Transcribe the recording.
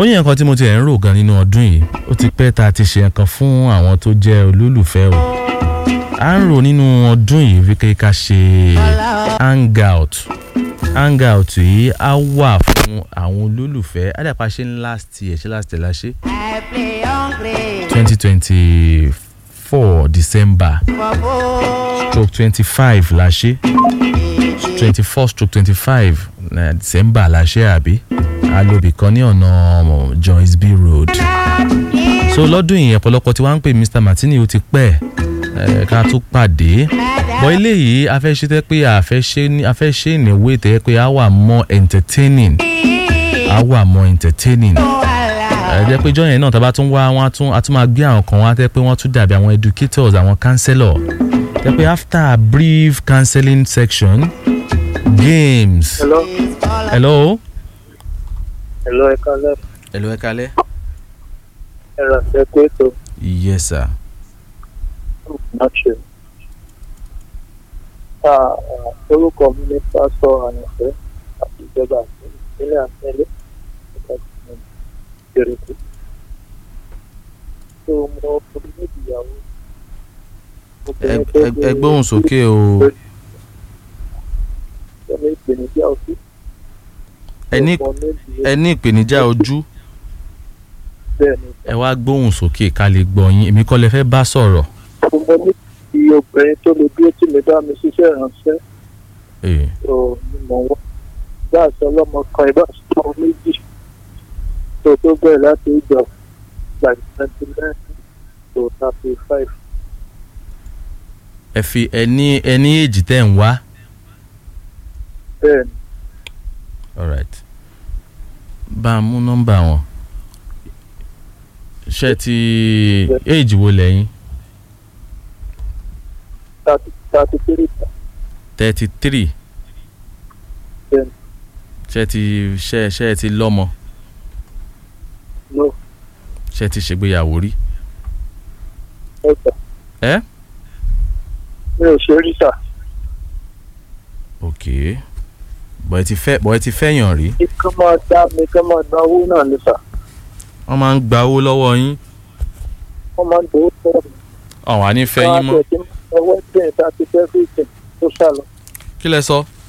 ó yẹ nǹkan tí mo ti ẹ̀ ń rò gan nínú ọdún yìí ó ti pẹ́ tá a ti ṣe nǹkan fún àwọn tó jẹ́ olólùfẹ́ o à ń rò nínú ọdún yìí wípé ká ṣe hangout hangout yìí á wà fún àwọn olólùfẹ́ àdàpà ṣe ń last year ṣe last year la ṣe I play hungry twenty twenty four december for both. stroke twenty five la ṣe twenty four stroke twenty five december la ṣe àbí alóbì kan ní ọ̀nà joyce b road so lọ́dún yìí ọ̀pọ̀lọpọ̀ tí wọ́n ń pè mr martini ó ti pẹ́ ẹ̀ ká tó pàdé bọ́ eléyìí a fẹ́ ṣe tẹ́ pé a fẹ́ ṣe ní a fẹ́ ṣe ní ìwé tẹ́ pé a wà more entertaining a wà more entertaining ẹ jẹ́ pé jọ́yìn náà tá a bá tún wá wọ́n á tún a tún máa gbé àwọn kan wá tẹ́ pé wọ́n tún dàbí àwọn educators àwọn counselor tẹ́ pé after a brief counseling section games. hello hello. hello ẹ kálẹ́ hello ẹ kalẹ́. ẹ rà ṣe pé ètò yes sir. náà ṣe. orúkọ mi ní pásọ àyànfẹ́ àti ìjọba ìpínlẹ̀ àtẹ́lẹ̀ nípa ìgbèrèkú. tó mọ obìnrin méjì ìyàwó. ẹ ẹ- ẹ gbóhùn sókè o ẹni ìpèníjà òsì. ẹ ní ọmọ méjì ẹ ní ìpèníjà ojú bẹ́ẹ̀ ni. ẹ wá gbóhùn sókè ká lè gbọ́ yín èmi kọ́ lẹ fẹ́ bá sọ̀rọ̀. mo ní kí obìnrin tó lè dúró tì mí bá mi ṣiṣẹ́ ìránṣẹ́. Eh, tó ní mọ̀ wọ́n bá aṣọ ọlọ́mọ kan ìbá aṣọ ọmọ méjì tó tó bẹ̀rẹ̀ láti ìjọ like twenty nine to thirty five ẹ fi ẹ ní ẹ ní èjì tẹ́ ń wá. bẹ́ẹ̀ ni alright bá a mú nọ́mbà wọn ṣe ti èjì wo lẹ́yìn thirty thirty three thirty three bẹ́ẹ̀ ni ṣe ti ṣe ṣe ti lọ́mọ no ṣe ti ṣègbéyàwó rí. ẹ̀sà ẹ mi ò ṣe rí sà ok bọ̀ ẹ ti fẹ́ bọ̀ ẹ ti fẹ́yàn rí. kí kán máa dá mi kán máa gba owó náà ní sà wọ́n máa ń gba owó lọ́wọ́ yín wọ́n máa ń dòwó fẹ́ mi ọ̀hún àní fẹ́ yín mọ́ wọ́n á tẹ̀ tí ọwọ́ tẹ̀ thirty everything tó sá lọ kí lẹ sọ.